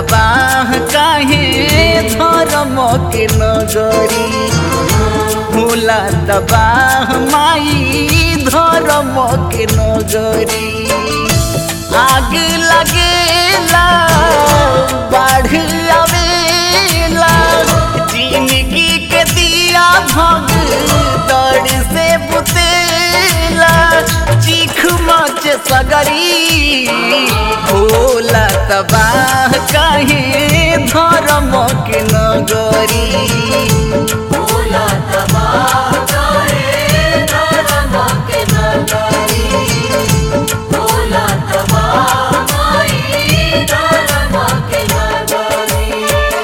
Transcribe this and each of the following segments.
तबाह काहे धर्म के नगरी होला तबाह माई धर्म के नगरी आग लगेला बाढ़ आवेला जिंदगी के दिया भग दौड़ से बुतेला चीख मच सगरी होला तबाह काहे धर्म के नगरी होला तबाह करे धर्म के नगरी होला तबाह माई धर्म के नगरी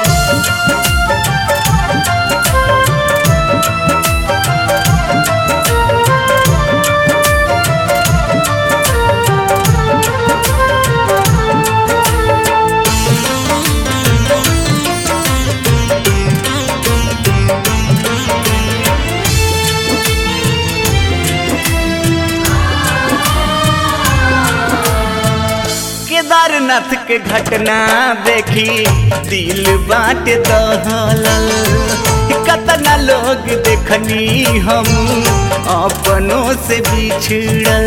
केदारनाथ के घटना देखी दिल बाट दहलल कतना लोग देखनी हम अपनों से बिछड़ल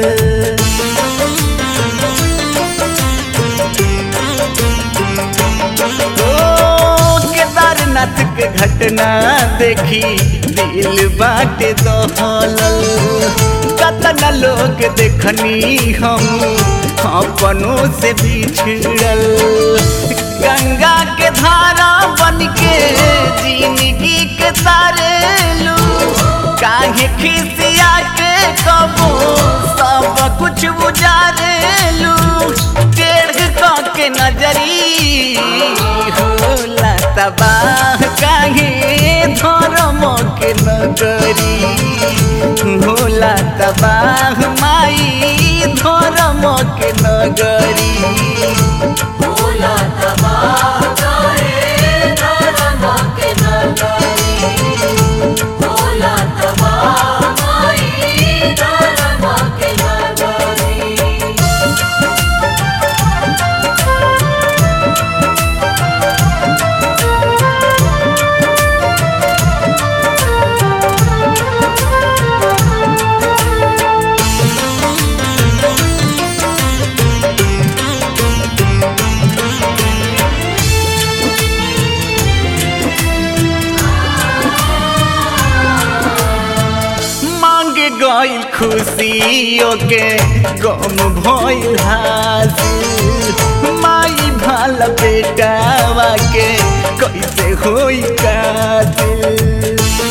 ओ केदारनाथ के घटना देखी दिल बाट दहलल कतना लोग देखनी हम अपनों से बिछड़ल गंगा के धारा बन के जिंदगी के तारेलू काहे खिसिया के कबो सब कुछ बुझारेलू टेढ़ क के नजरी होला तबाह काहे धर्म के नगरी होला तबाह माई धर्म के नगरी होला तबाह करे धर्म के नगरी होला तबाह माई धर्म के नगरी मांग गइल खुशियों के गम भइल हासिल माई भाल बेटावा के कैसे होई कातिल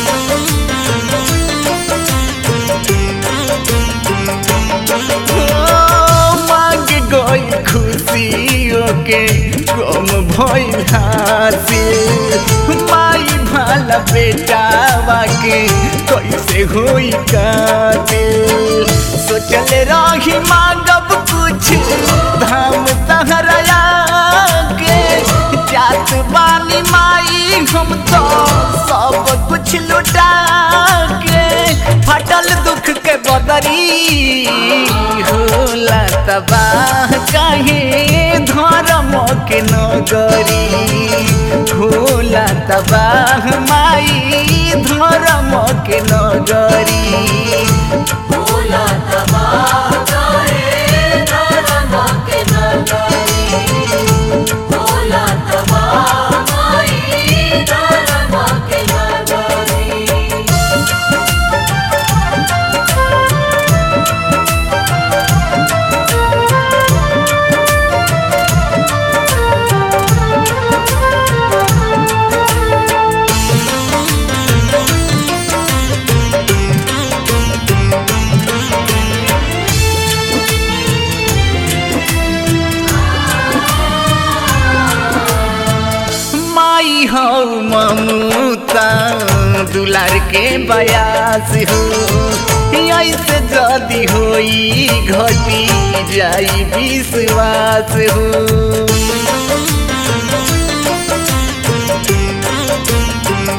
ओ, मांग गइल खुशियों के गम भइल हासिल माई भाला बेटावा के कैसे होई कातिल सोचल रही मांगब कुछ धाम सहरया के जात बानी माई हम तो सब कुछ लुटा के फटल दुख के बदरी होला तबाह काहे धर्म के नगरी होला तबाह माई धर्म के नगरी होला तबाह करे धर्म के नगरी होला तबाह माई धर्म के नगरी माई हो ममता दुलार के बयास हो ऐसे जदी होई घटी जाई विश्वास हो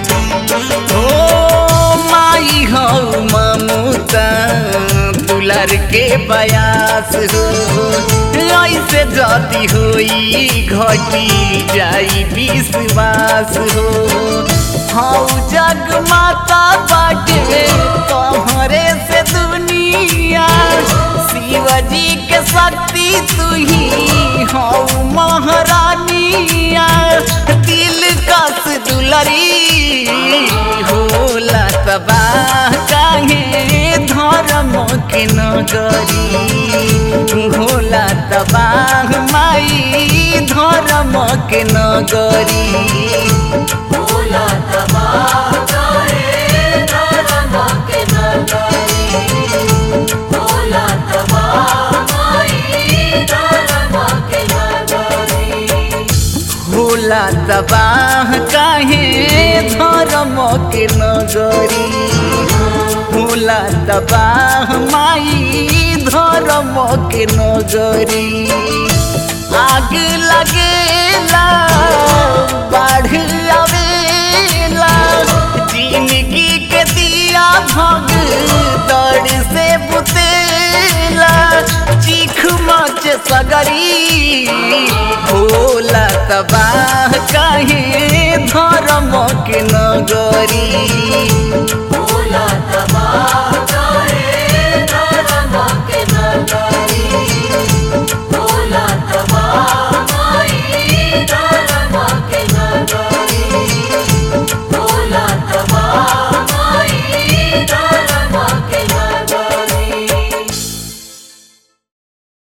ओ माई हो ममता दुलार के बयास हो ऐसे जदी होई घटी जाई विश्वास हो हौ जग माता बाटे तोहरे से दुनिया शिवजी के शक्ति तू ही हौ महारानिया दिल कस दुलरी होला तबाह काहे धर्म के नगरी होला तबाह माई धर्म के नगरी भोला तबाह करे धर्म के नगरी भोला तबाह माई धर्म के नगरी होला तबाह काहे धर्म के नगरी होला तबाह माई धर्म के नगरी आग लगेला बाढ़ आवेला जिंदगी के दिया भग दौड़ से बुतेला चीख मच सगरी होला तबाह काहे धर्म के नगरी